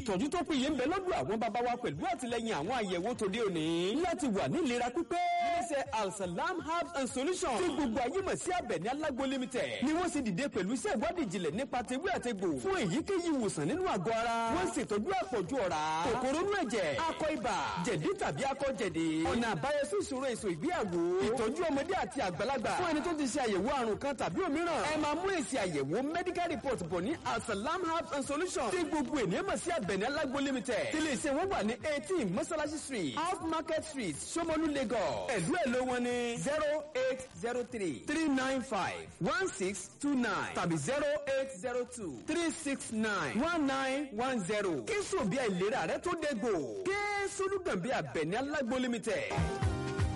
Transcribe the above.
ìtọ́jú tó péye ń bẹ lọ́dọ̀ àwọn bàbá wa pẹ̀lú àtìlẹyìn àwọn àyẹ̀wò tòde òní láti wà ní ìlera pípé. iléeṣẹ́ alsalam herbs and solutions tí gbogbo ayé mọ̀ sí Àbẹ̀ní Alágbo limited ni wọ́n sì dìde pẹ̀lú iṣẹ́ ìwádìí ìjìnlẹ̀ nípa tewé àtegbò fún èyíkéyìí ìwòsàn nínú àgọ́ ara. wọ́n ṣètọ́jú àpọ̀jù ọ̀rá kòkòrò inú ẹ̀jẹ̀ akọ ibà jẹ̀dí tàbí akọ jẹ̀dí. ọ̀nà àbáyọ sí ìṣòro èso ìgbéyàwó ìtọ́jú ọmọdé àti àgbàlagbà fún ẹni tó ti ṣe àyẹ̀wò àrùn kan tàbí òmíràn. ẹ máa mú èsì àyẹ̀wò medical report bọ̀ ní alsalam herbs and solutions tí gbogbo ènìyàn mọ̀ sí Àbẹ̀ní Alágbo limited tí ilé iṣẹ́ wọn wà ní eighteen mọ́sálásí street off market street Ṣómólú Lagos ẹ̀lú ẹ̀lú wọn ní zero eight zero three three nine five one six two nine tàbí zero eight zero two three six nine one nine one zero kí sòbí àìlera rẹ tó dé gbò kí solúgànbí Àbẹ̀ní Alágbo limited.